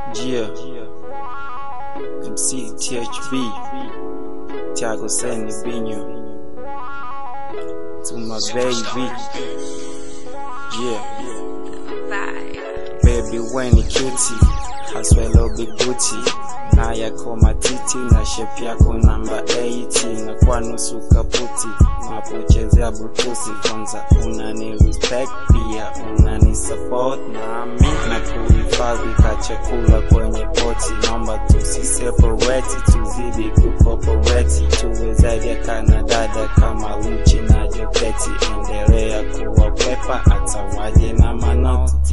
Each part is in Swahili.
Gia MC THB Tiago Seni Binho To my baby Yeah Baby when ni cutie Haswelo biguti na yako matiti na shape yako namba 80 na kwa nusu kaputi napochezea butusi kwanza unani respect pia unani support nami na kuhifadhi ka chakula kwenye poti naomba tusiseparate tuzidi kukoporeti tuwe zaidi ya kanadada kama luchi na joketi endelea kuwakwepa hata waje na manoti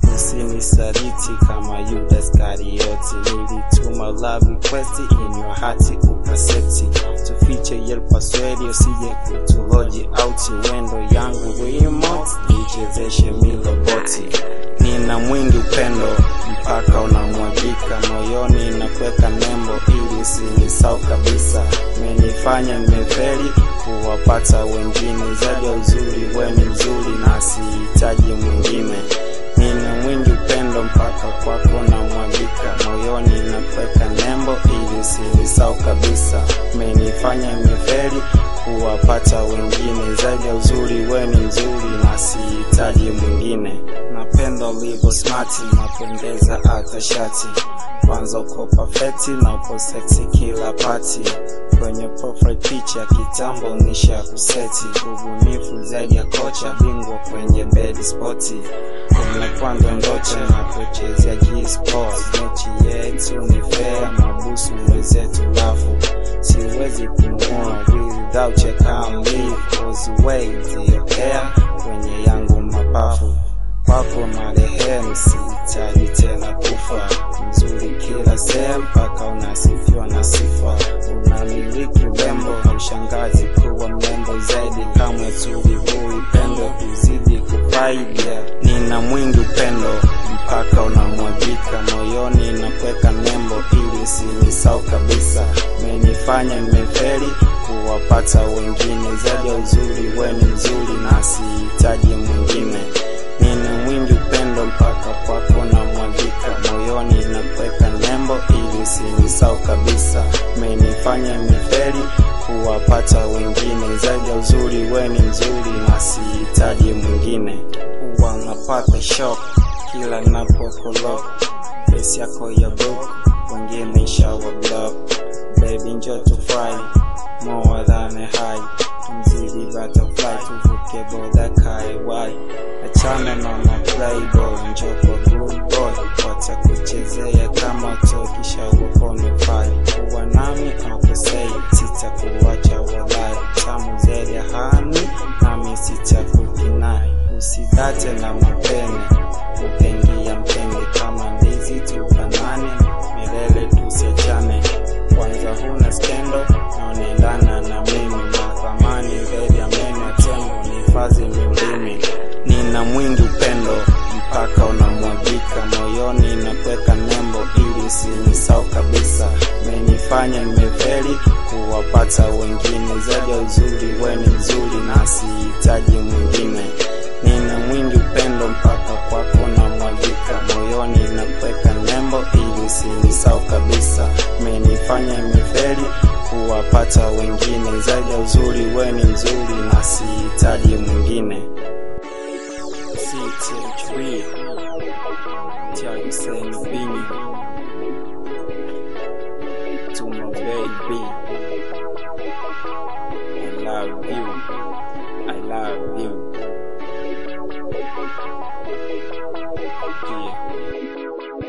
usinisaliti kama Yuda Iskarioti. Nilituma love request in your heart ukaseti, tufiche yel password usije kutuloji auti, wendo yangu remote nichezeshe miloboti. Nina mwingi upendo mpaka unamwagika moyoni, nakweka nembo ili usinisau kabisa. Menifanya nimefeli kuwapata wengine, zaidi ya uzuri weni mzuri na sihitaji mwingine nina mwingi upendo mpaka kwako na mwagika moyoni na kuweka nembo ili usinisau kabisa menifanya nimeferi kuwapata wengine zaidi ya uzuri weni mzuri na sihitaji mwingine napenda ulivyo smati napendeza hata shati kwanza uko perfecti na uko seksi kila pati kwenye profile picture kitambo nisha kuseti ubunifu zaidi ya kocha bingwa kwenye bed spoti umepanda ndoto na kuchezea G-Sports mechi yetu ni fair mabusu mwenzetu lafu siwezi kumua without your calm leave cause way your hair kwenye yangu mapafu kwako marehemu sihitaji tena kufa mzuri kila sehemu mpaka unasifiwa na sifa unamiliki urembo ushangazi kuwa mrembo zaidi kamwe tulivui pendo kuzidi kufaidia nina mwingi upendo mpaka unamwagika moyoni na kuweka nembo ili usinisau kabisa menifanya nimeferi kuwapata wengine zaidi ya uzuri weni mzuri na sihitaji mwingine nina mwingi upendo mpaka kwako na mwagika moyoni na kuweka nembo ili usinisau kabisa menifanya miferi kuwapata wengine zaidi ya uzuri weni mzuri na sihitaji mwingine huwa napata shock kila napokolok pesi yako ya book wengine shawa block baby njo tufurahi more than a high mzidi butterfly tuvuke boda kaiwai achana na maplayboy njoko good boy watakuchezea kama tokisha ukonifai kuwa nami akosei sitakuwacha walai tamu zaidi ya hani nami sitakukinai usidate na mapene upengia mpenge kama ndizi tufanane milele tusiachane kwanza huna skendo na unaendana na mimi na thamani zaidi ya meno ya tembo ni fazi mimlimi nina mwingi upendo mpaka unamwagika moyoni na kuweka nembo ili usinisau kabisa menifanya nimeferi kuwapata wengine zaidi ya uzuri weni mzuri na sihitaji mwingine nina mwingi upendo mpaka kwako na mwagika moyoni na kuweka nembo ili usinisau kabisa menifanya nimeferi kuwapata wengine zaidi ya uzuri weni mzuri na sihitaji mwingine CTHB Tiago Seni Binho To my baby I love you I love you Yeah